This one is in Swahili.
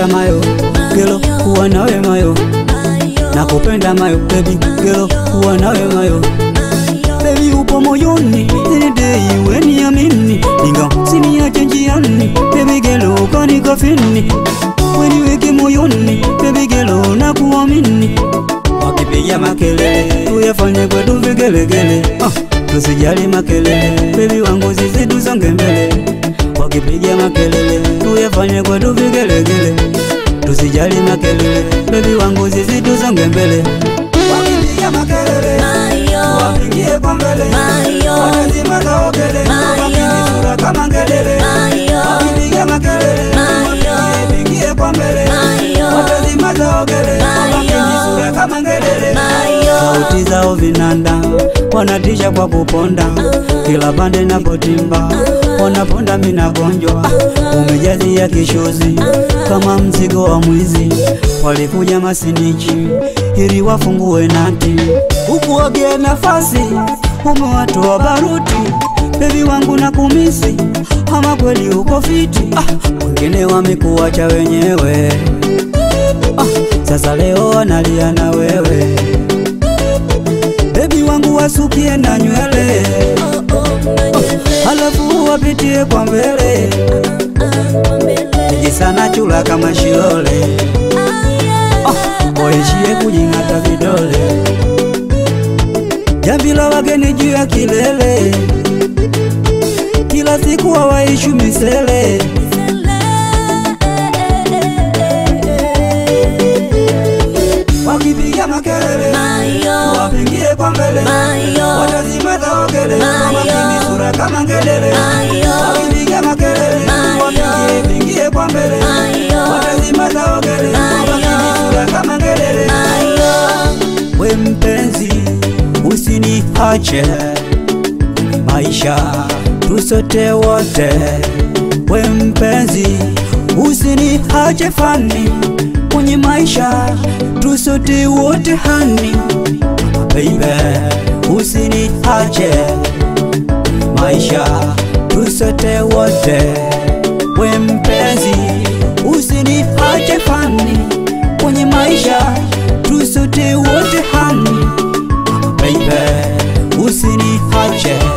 mayo gelo kuwa nawe mayo nakupenda mayo baby gelo kuwa nawe mayo baby upo moyoni inidei weni amini inga siniache njiani baby gelo kanikafini weniweke moyoni baby gelo nakuamini wakipiga makelele tuyafanye kwetu vigelegele ah, tusijali makelele bebi wangu sisi tusonge mbele wakipiga makelele tuyafanye kwetu vigelegele tusijali makelele bebi wangu sisi tusonge mbele wakipiga makelele wapigie kwa mbele watazima kaogele wapige sura kama ngelele wakipiga makelele wapigie kwa mbele watazima kaogele wapige sura kama ngelele sauti zao vinanda wanatisha kwa kuponda kila pande napotimba wanaponda mina gonjwa umejazia kishozi kama mzigo wa mwizi walikuja masinichi ili wafungue nati huku wagie nafasi umewatoa baruti bebi wangu na kumisi ama kweli uko fiti ah, wengine wamekuacha wenyewe ah, sasa leo wanalia na wewe bebi wangu wasukie na nywele halafu wapitie kwa mbele nijisana chula kama shilole oh, waishie kujing'ata vidole jambi la wageni juu ya kilele kila siku hawaishu misele wakipiga makelele wapigie kwa mbele watazima taogele wamakini sura kama ngelele wakipiga makelele wapigie pingie kwa mbele watazima taogele wamakini sura kama ngelele we mpenzi usiniache maisha tusote wote we mpenzi usiniache fani kwenye maisha tusote wote hani baby usiniache maisha tusote wote we mpenzi usiniache fani kwenye maisha tusote wote hani baby usiniache